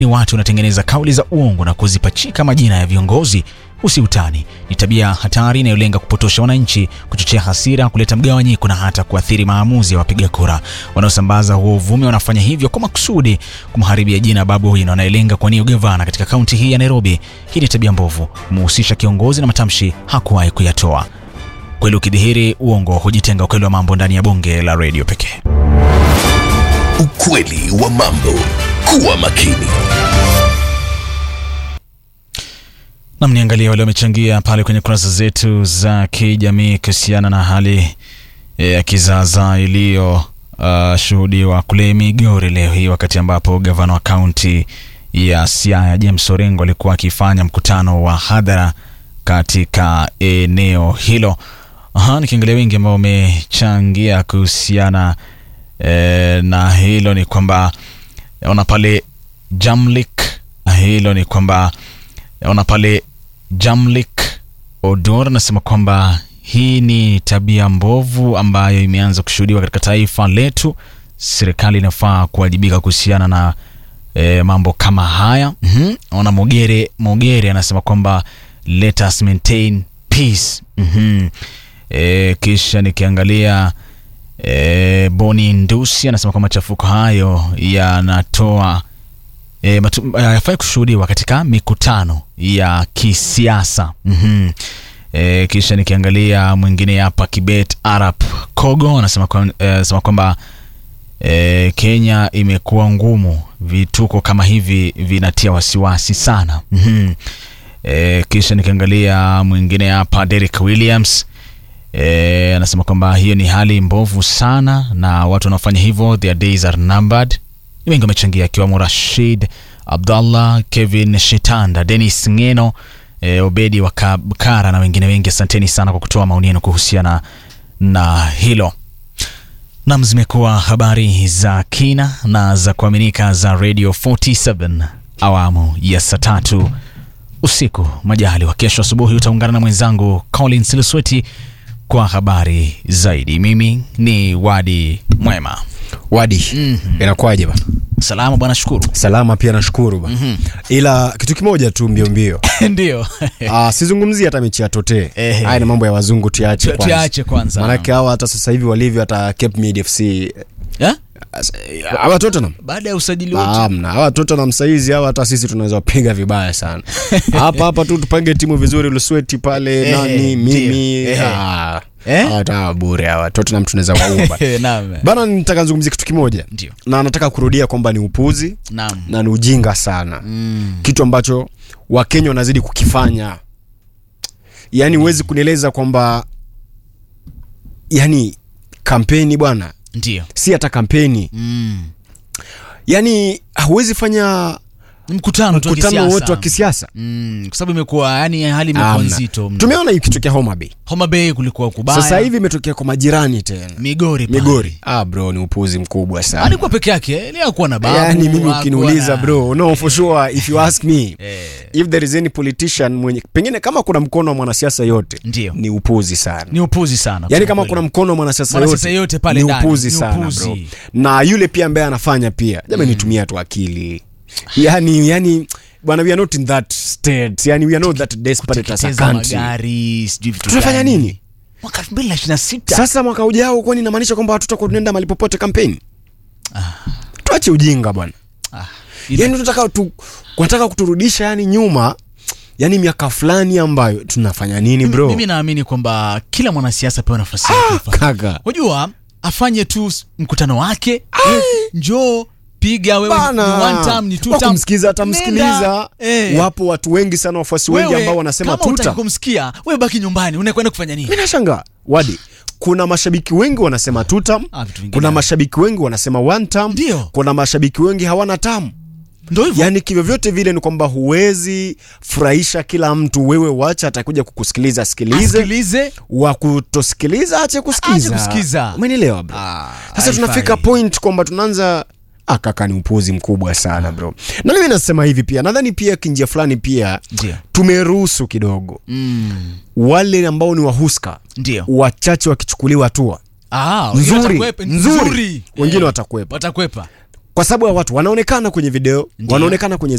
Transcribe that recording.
ni watu wanatengeneza kauli za uongo na kuzipachika majina ya viongozi. Usiutani ni tabia hatari inayolenga kupotosha wananchi, kuchochea hasira, kuleta mgawanyiko na hata kuathiri maamuzi ya wapiga kura. Wanaosambaza huo uvumi wanafanya hivyo kwa makusudi kumharibia jina Babu Owino anayelenga kuwania ugavana katika kaunti hii ya Nairobi. Hii ni tabia mbovu, kumuhusisha kiongozi na matamshi hakuwahi kuyatoa. Kweli ukidhihiri, uongo hujitenga. Ukweli wa mambo ndani ya bunge la redio pekee. Ukweli wa mambo. Kuwa makini. Nam, niangalia wale wamechangia pale kwenye kurasa zetu za kijamii kuhusiana na hali ya kizaazaa iliyoshuhudiwa uh, kule Migori leo hii, wakati ambapo gavana wa kaunti ya Siaya James Orengo alikuwa akifanya mkutano wa hadhara katika eneo hilo. Aha, nikiangalia wengi ambao wamechangia kuhusiana eh, na hilo ni kwamba ona pale Jamlik, hilo ni kwamba ona pale Jamlik Odor anasema kwamba hii ni tabia mbovu ambayo imeanza kushuhudiwa katika taifa letu. Serikali inafaa kuwajibika kuhusiana na e, mambo kama haya. mm-hmm. Ona Mogere Mogere anasema kwamba let us maintain peace. mm-hmm. E, kisha nikiangalia e, Boni Ndusi anasema kwamba machafuko hayo yanatoa E, yafai kushuhudiwa katika mikutano ya kisiasa. mm-hmm. E, kisha nikiangalia mwingine hapa Kibet Arab Kogo anasema kwamba e, Kenya imekuwa ngumu, vituko kama hivi vinatia wasiwasi sana. mm-hmm. E, kisha nikiangalia mwingine hapa Derek Williams e, anasema kwamba hiyo ni hali mbovu sana na watu wanaofanya hivyo their days are numbered wengi wamechangia akiwamo Rashid Abdallah, Kevin Shitanda, Dennis Ngeno, e, Obedi wa Kabkara na wengine wengi. Asanteni sana kwa kutoa maoni yenu kuhusiana na hilo. Nam, zimekuwa habari za kina na za kuaminika za Radio 47 awamu ya saa tatu usiku. Majali wa kesho asubuhi utaungana na mwenzangu Collins Lusweti kwa habari zaidi. Mimi ni Wadi Mwema. Wadi, mm -hmm. Inakuwaje bana? Salama bwana, shukuru. Salama pia nashukuru bana. mm -hmm. Ila kitu kimoja tu mbio mbio ndio ah, sizungumzie hata mechi ya Tote. Haya ni mambo ya wazungu, tuache kwanza, tuache kwanza, maanake hawa hata sasa hivi walivyo, hata Cape Mid FC yeah? hawa Tottenham baada ya usajili wote hamna. Hawa Tottenham saizi hawa hata sisi tunaweza wapiga vibaya sana hapa hapa tu tupange timu vizuri, Lusweti pale Eh, nani mimi eh. ah, Eh? hawa hawa bure hawa Tottenham tunaweza waumba Naam. bana. Nitaka nizungumzie kitu kimoja Ndio. na nataka kurudia kwamba ni upuzi Naam. na ni ujinga sana Mm. kitu ambacho Wakenya wanazidi kukifanya. Yaani huwezi kunieleza kwamba yani kampeni bwana, Ndio. si hata kampeni, Mm. yaani huwezi fanya Ni mkutano tu wa mkutano kisiasa. wote wa kisiasa. Mm, kwa sababu imekuwa yani hali imekuwa Hamna. nzito mno. Tumeona hii kitokea Homa Bay, Homa Bay kulikuwa kubaya. sasa hivi imetokea kwa majirani tena Migori pale. Migori. Ah bro, ni upuzi mkubwa sana. Alikuwa peke yake, leo hakuwa na babu. Yani mimi hakuwa ukiniuliza na- bro, no for sure if you ask me Eh. if there is any politician mwenye pengine kama kuna mkono wa mwanasiasa yote Ndio. ni upuzi sana. Ni upuzi sana. yaani kusema kama kweli. kuna mkono wa mwanasiasa Mwanasiasa yote, yote pale ni ndani, upuzi ni sana upuzi. bro na yule pia ambaye anafanya pia jamani tumia tu akili yani yani bwana we are not in that state yani we are not that desperate as a Kuteketeza country magari, sijui vitu tunafanya gani. nini Mwaka 2026. sasa mwaka ujao kwani inamaanisha kwamba hatutakuwa tunaenda mahali popote kampeni tuache ujinga bwana Ah, ila- yani tunataka tu kunataka kuturudisha yani nyuma yani miaka fulani ambayo tunafanya nini Mimi- bro Mimi naamini kwamba kila mwanasiasa pewa nafasi yake. ifanye. kaka Unajua afanye tu s- mkutano wake, eh, njoo piga wewe ni bana one time ni two time. wakumsikiza atamsikiliza Nenda. Eh. wapo watu wengi sana wafuasi wengi Wewe, ambao wanasema kama hutaki tuta kumsikia wewe baki nyumbani unakwenda kufanya nini mi nashanga wadi kuna mashabiki wengi wanasema two term Ah, vitu vingine. kuna mashabiki wengi wanasema one term Ndio. kuna mashabiki wengi hawana tam ndio hivyo yaani kivyovyote vile ni kwamba huwezi furahisha kila mtu wewe wacha atakuja kukusikiliza asikilize asikilize wa kutosikiliza ache kusikiza Ache kusikiza. umenielewa bro Ah, sasa haifai. tunafika point kwamba tunaanza ah, kaka ni upuzi mkubwa sana bro na mimi nasema hivi pia nadhani pia kinjia fulani pia Ndio. tumeruhusu kidogo Mm, wale ambao ni wahuska ndio wachache wakichukuliwa hatua Ah, wengine nzuri watakwepa. nzuri Nzuri. wengine Eh, watakwepa watakwepa kwa sababu ya watu wanaonekana kwenye video Ndiyo. wanaonekana kwenye